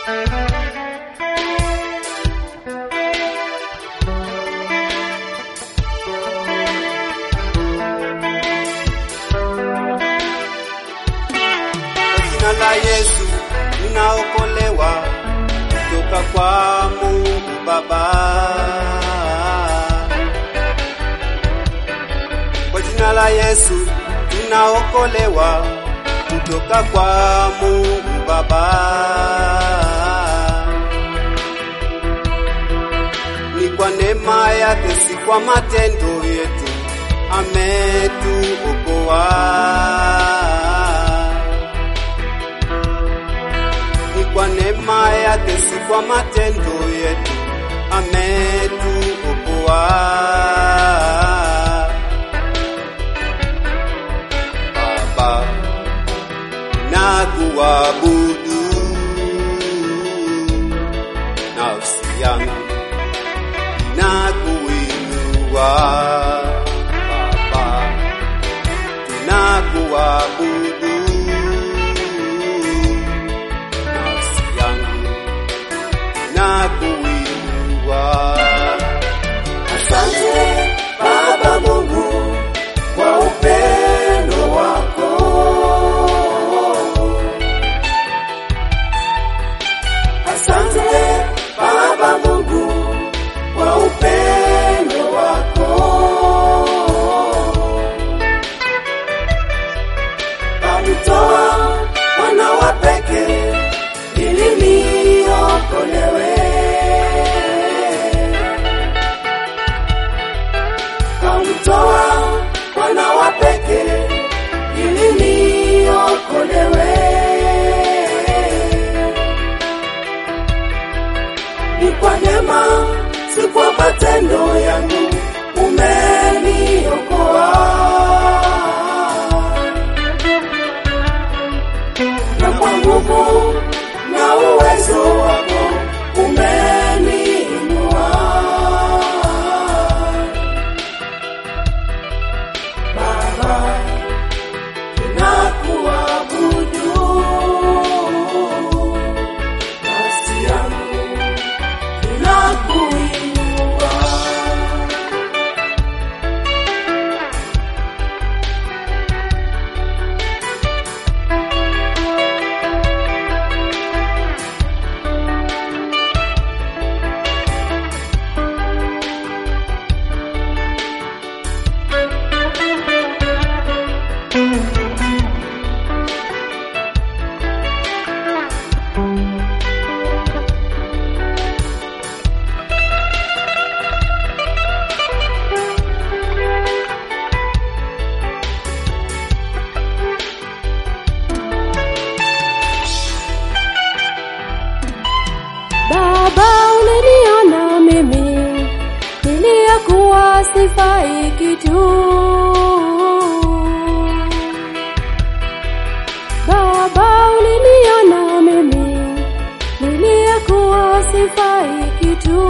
Kwa jina la Yesu ninaokolewa kutoka kwa Mungu Baba. Kwa jina la Yesu tunaokolewa kutoka kwa Mungu Baba. Ni kwa neema yake, si kwa matendo yetu, ametuokoa. Ni kwa neema yake, si kwa matendo yetu, ametuokoa. Baba, na kuabudu nafsi yangu na kuinua Baba, tunakuabudu nafsi yangu na kuinua. Asante Baba Mungu kwa upendo wako. Asante Baba Mungu kwa upendo wako. Kamtoa mwana wa pekee ili niokolewe. kamtoa mwana wa pekee ili niokolewe. Ni kwa neema, si kwa matendo yangu, umeniokoa. Na kwa nguvu na uwezo wako umeniinua. Baba, tunakuabudu. Nafsi yangu inakuinua. Baba, uliniona mimi niliyekuwa sifai kitu. Baba, uliniona mimi niliyekuwa sifai kitu.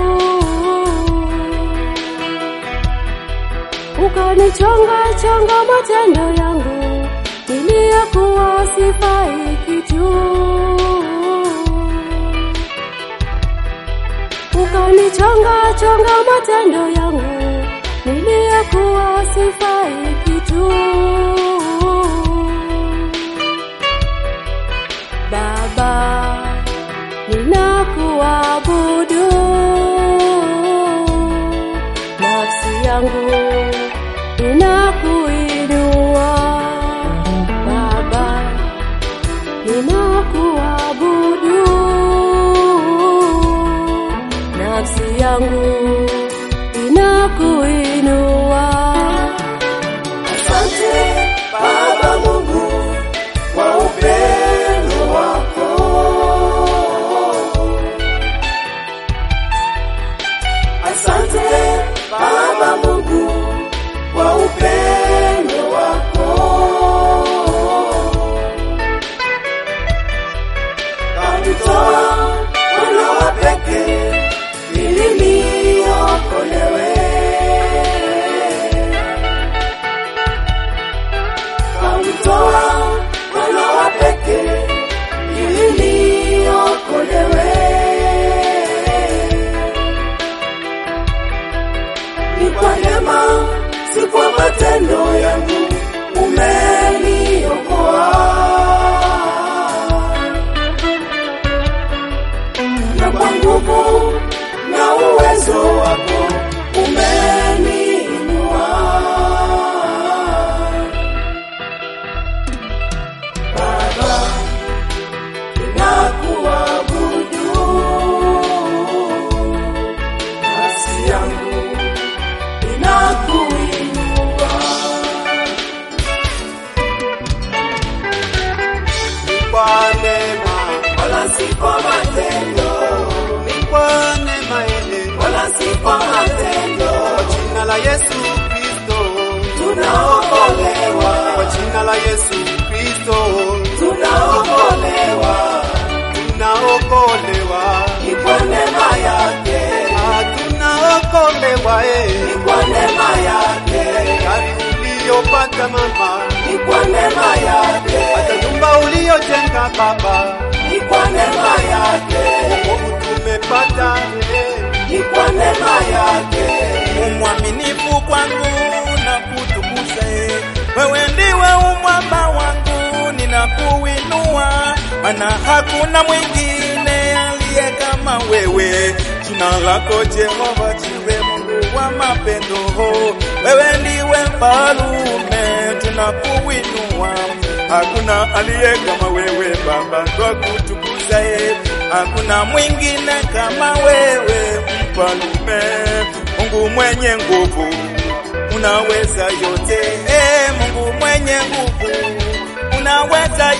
Ukanichonga chonga matendo yangu niliyekuwa sifai kitu ukanichonga chonga matendo yangu niliyekuwa sifai kitu. Baba, ninakuabudu, nafsi yangu inakuinua. Baba, ninakuabudu nafsi yangu inakuinua. Asante Baba Mungu kwa upendo wako. Asante Baba Mungu kwa upendo wako. Kamtoa mwana wa pekee ili niokolewe. Kamtoa mwana wa pekee ili niokolewe. kwa neema, wala si kwa matendo, ni kwa neema yeye. wala si kwa matendo. Kwa jina la Yesu Kristo, Tunaokolewa, kwa jina la Yesu Kristo, tunaokolewa, tunaokolewa. ni kwa neema yake, Ah, tunaokolewa eh. ni kwa neema yake, Gari uliyopata mama, ni kwa neema yake, hata nyumba uliyojenga baba, ni kwa neema yake, wokovu tumepata eh. ni kwa neema yake. umwaminifu kwangu na kutukuza e. Wewe ndiwe umwamba wangu, ninakuinua, maana hakuna mwingine aliye kama wewe. Jina lako Jehova jiwe Mungu wa mapendo, wewe ndiwe mfalume, tunakuinua, hakuna aliye kama wewe Baba, twakutukuza e. Hakuna mwingine kama wewe mfalume, Mungu mwenye nguvu, unaweza yote. E, Mungu mwenye nguvu, unaweza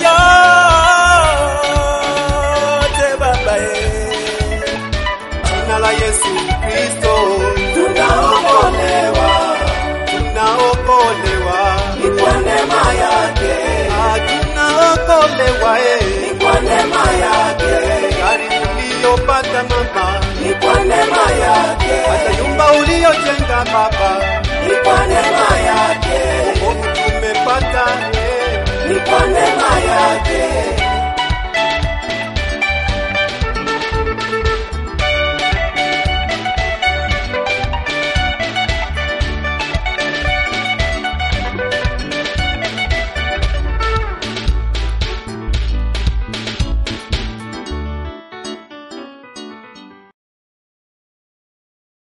yote Baba e. Jina la Yesu Kristo, Tunaokolewa, tunaokolewa. ni kwa neema yake, Ah, tunaokolewa eh. ni kwa neema yake, Gari uliyopata mama, ni kwa neema yake, hata nyumba uliyojenga baba, ni kwa neema yake, wokovu tumepata eh. ni kwa neema